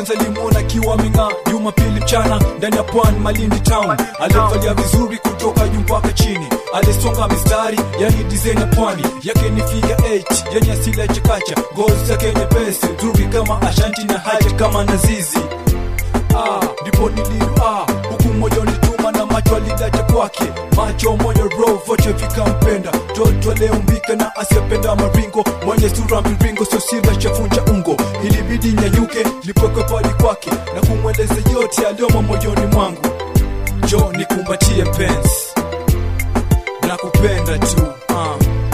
kwanza limuona akiwa ameng'aa jumapili mchana ndani ya pwani malindi town alivalia vizuri kutoka juu mpaka chini alisonga mistari yani design ya pwani yake ni figa h yani asili ya chakacha ngozi yake nyepesi nzuri kama ashanti na haja kama nazizi ah, ndipo nililu ah, huku moyo nituma na macho alidaja kwake macho moyo roho vote vikampenda toto aleumbika na asiyependa maringo mwenye sura miringo sio sila chafunja ungo ilibidi nyanyuke nipweke pali kwake na kumweleza yote aliyomo moyoni mwangu jo nikumbatie mpenzi na kupenda tu ah.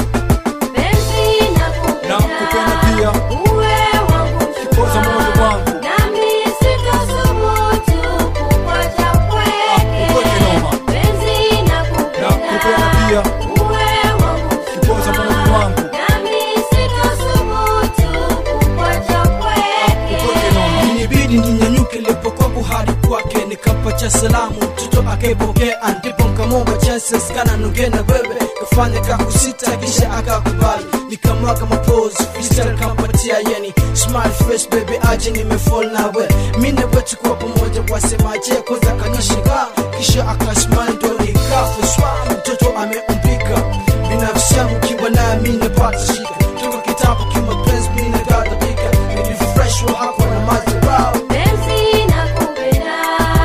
Penzi na kupenda pia uwe wangu kipoza moyo wangu nami sitasubutu kukuacha upweke upweke. noma Penzi na kupenda pia uwe wangu kipoza moyo wangu nami sitasubutu kukuacha upweke upweke. noma Inibidi ninyanyuke lipokuwa kuhari kwake, nikampacha salamu, mtoto akaipokea, ndipo nkamwomba chances kana nonge na wewe, kafanya kakusita, kisha akakubali, nikamwaga mapozi freestyle kampatia, yani smile face baby, aje nimefall nawe, mimi na wewe tukuwa pamoja, wasemaje? Kwanza kanishika, kisha akasmile, ndo nikafuswa, mtoto ameumbika, binafsi yangu kiwa naye mimi napata shika, toka kitabu kimapenzi mimi nagadhabika, nilifreshwa hapa na madharau Penzi nakupenda,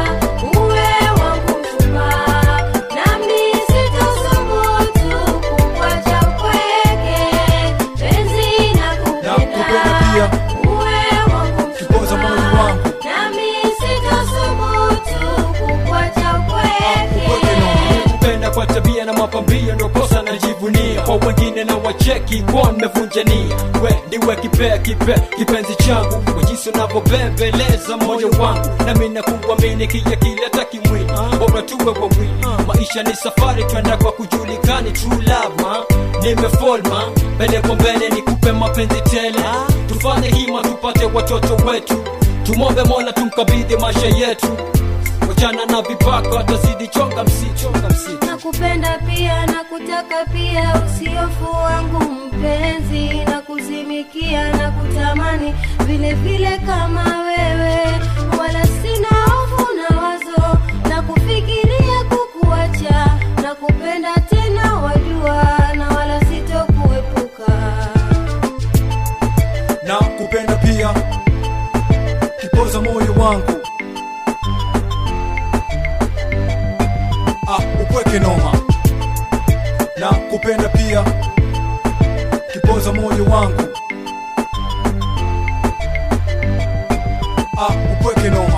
uwe wangu mchumba, nami sitasubutu kukuacha upweke. Penzi na kupenda nakupenda, pia uwe wangu kipoza moyo mchumba, wangu nami sitasubutu kukuacha upweke. upweke noma kupenda kwa tabia na mapambio ndo kosa najivunia kwa wengine na wacheki kwa nimevunja nia we ndiwe kipea kipe kipenzi changu kwa jinsi unavyobembeleza moyo wangu nami nakuamini kija kileta kimwili bora tuwe wawili maisha ni safari twenda kwa kujulikani true love ma nimefolma mbele kwa mbele nikupe mapenzi tele tufanye hima tupate watoto wetu tumombe mola tumkabidhi maisha yetu wachana na vipako atazidi chonga msitu chonga msitu nakupenda pia na kutaka pia usiofu wangu mpenzi na kuzimikia na kutamani vile vile kama wewe wala sina hofu na wazo na kufikiria kukuacha na kupenda tena wajua na wala sitokuepuka na kupenda pia kipoza moyo wangu ah, upweke noma na kupenda pia kipoza moyo wangu ah, upweke noma